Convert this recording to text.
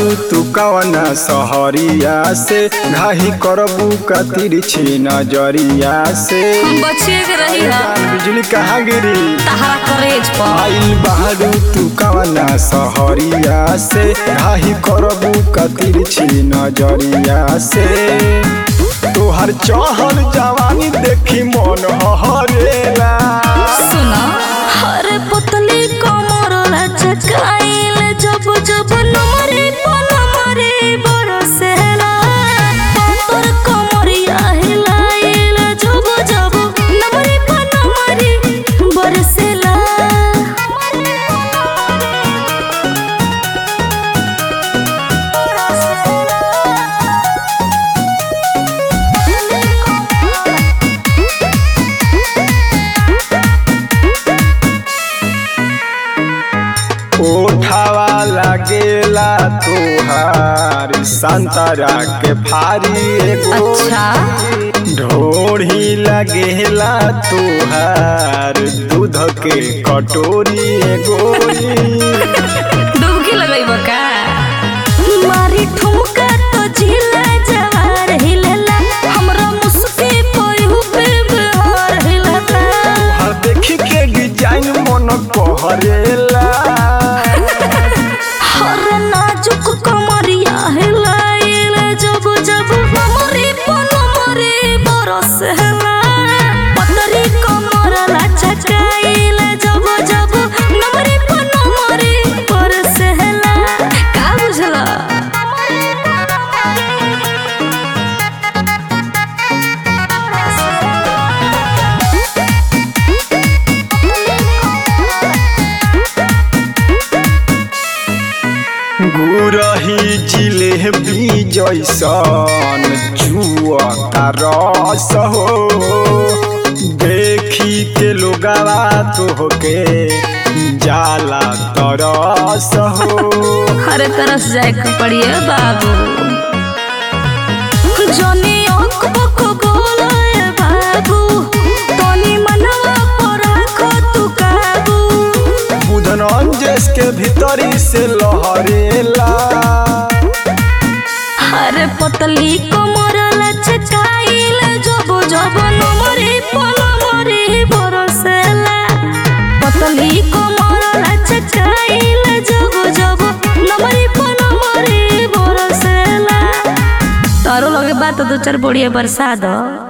तू कवना सहरिया से घाही करबू कतिर छी नजरिया से हम बचिए के रही हा बिजली कहाँ गिरी तहरा करेज पर आइल बहारू तू कवना सहरिया से घाही करबू कतिर छी नजरिया से तोहर चहल जवानी देखी मन हरेला सुना हरे पतली कमर लचकाइल जब जब नमरे पनमरे बरसेला तोर कमरिया हिलाइल जब जब नमरे पनमरे बरसेला ओठावा लागेला तोहार संतरा के फारी एगो अच्छा ढोढ़ी लगेला तोहार दूध के कटोरी एगोरी डुबकी लगइब का मारी ठुमका तो झिला जवार हिलेला हमरा मुस्की पयु पे बिहार हिलेला तोहार देखी के डिजाइन मन कहरेला हर नाजुक कमरिया हिलाइल जब जब हमरे पनमरे बरसेला पतरी कमर लचकाइल जब जब नमरे पनमरे बरसेला का बुझला गुरही जिलेबी जैसन जुआ रस हो देखी के लोगवा तोहके जाला तरस हो हर तरफ जाए के पड़िए बाबू जनी अंक बक बोले बाबू तनी मनवा पर राखो तू काबू बुधन अंजेस के भीतरी से लहरेला हर पतली कमर लचकाइल जब जब नमरे पनमरे बरसेला पतली कमर लचकाइल जब जब नमरे पनमरे बरसेला तारो लगे बात दो चार बढ़िया बरसा दो